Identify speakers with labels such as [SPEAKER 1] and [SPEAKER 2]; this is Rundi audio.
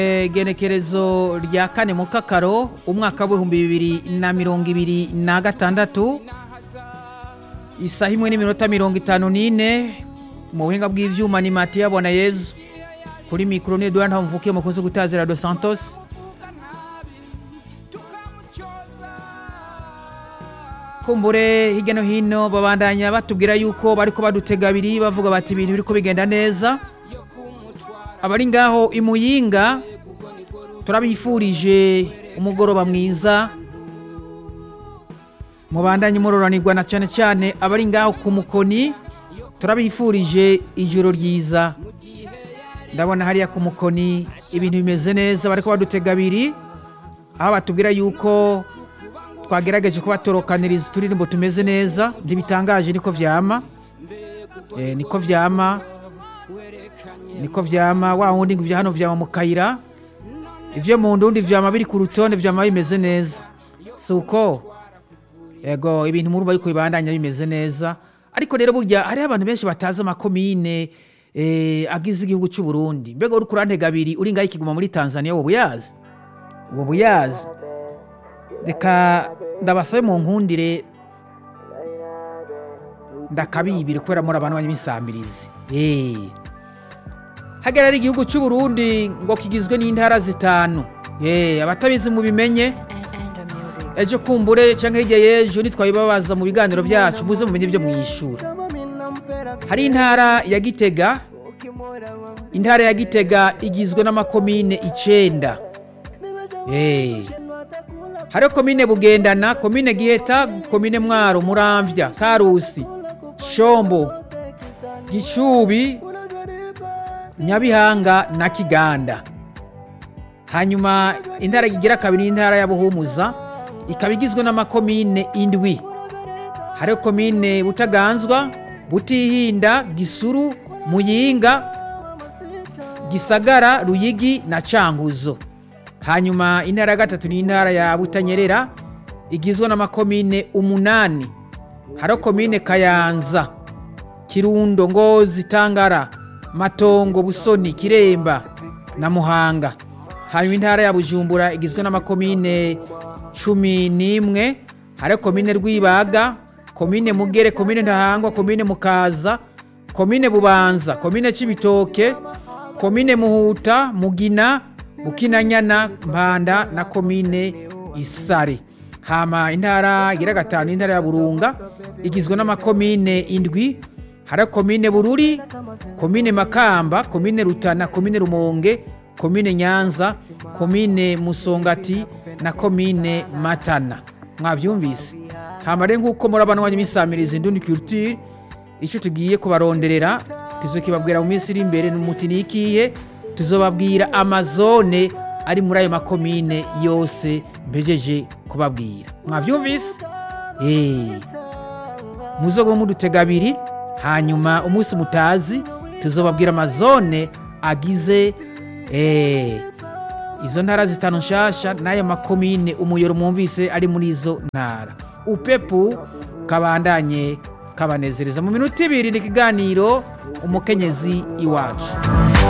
[SPEAKER 1] igenekerezo rya kane mu kakaro umwaka w'ibihumbi bibiri na mirongo ibiri na gatandatu isaha imwe n'iminota mirongo itanu n'ine mu buhinga bw'ivyuma ni matiya bona yezu kuri mikoro ni eduard ntamvukiye umukozi gutazira dos santos kumbure hirya no hino babandanya batubwira yuko bariko badutega abiri bavuga bati ibintu biriko bigenda neza abari ngaho imuyinga turabifurije umugoroba mwiza mubandanye muroranirwa na cyane cyane abari ngaho ku mukoni turabifurije ijoro ryiza ndabona hariya ku mukoni ibintu bimeze neza bariko badutega abiri aho batubwira yuko twagerageje kubatorokaniriza uturirimbo tumeze neza ntibitangaje niko vyama eh, niko vyama niko vyama wa wundi ngo ivya hano vyama mu kayira ivyo mu ndundi vyama biri ku rutonde vyama bimeze neza si uko yego ibintu murumva yuko bibandanya bimeze neza ariko rero burya hariho abantu benshi batazi amakomine eh, agize igihugu c'u Burundi mbega uri kurantega abiri uri ngaho ikiguma muri Tanzania wowe uyazi wowe uyazi reka ndabasabe mu nkundire ndakabibire kubera muri abantu banyamisambirizi eh hagarara igihugu cy'u Burundi ngo kigizwe n'intara zitanu eh abatabizi mu bimenye ejo kumbure cyangwa hirya y'ejo nitwabibabaza mu biganiro byacu muze mumenye ibyo mwishura hari intara ya Gitega intara ya Gitega igizwe n'amakomine icenda eh hariho komine bugendana komine giheta komine mwaro muramvya karusi shombo gishubi nyabihanga na kiganda hanyuma intara igira kabiri intara ya buhumuza ikaba igizwe n'amakomine indwi hariho komine butaganzwa butihinda gisuru muyinga gisagara ruyigi na canguzo hanyuma intara ya gatatu ni intara ya butanyerera igizwe n'amakomine umunani hariho komine kayanza kirundo ngozi tangara matongo busoni kiremba na muhanga hanyuma intara ya bujumbura igizwe n'amakomine cumi n'imwe hariho komine rwibaga komine mugere komine ntahangwa komine mukaza komine bubanza komine cibitoke komine muhuta mugina bukinanyana mpanda na komine isare hama intara igira gatanu intara ya burunga igizwe n'amakomine indwi hari komine bururi komine makamba komine rutana komine rumonge komine nyanza komine musongati na komine matana mwabyumvise hama rero nk'uko murabana wanyu misamiriza indundi culture icyo tugiye kubaronderera tuzokibabwira mu minsi iri imbere n'umuti ni ikihe tuzobabwira amazone ari muri ayo makomine yose mbejeje kubabwira mwabyumvise eee muzogo mudutega abiri hanyuma umunsi mutazi tuzobabwira amazone agize eee izo ntara zitanu nshasha n'ayo makomine umuyoro mwumvise ari muri izo ntara upepu kabandanye kabanezereza mu minota ibiri ni ikiganiro umukenyezi iwacu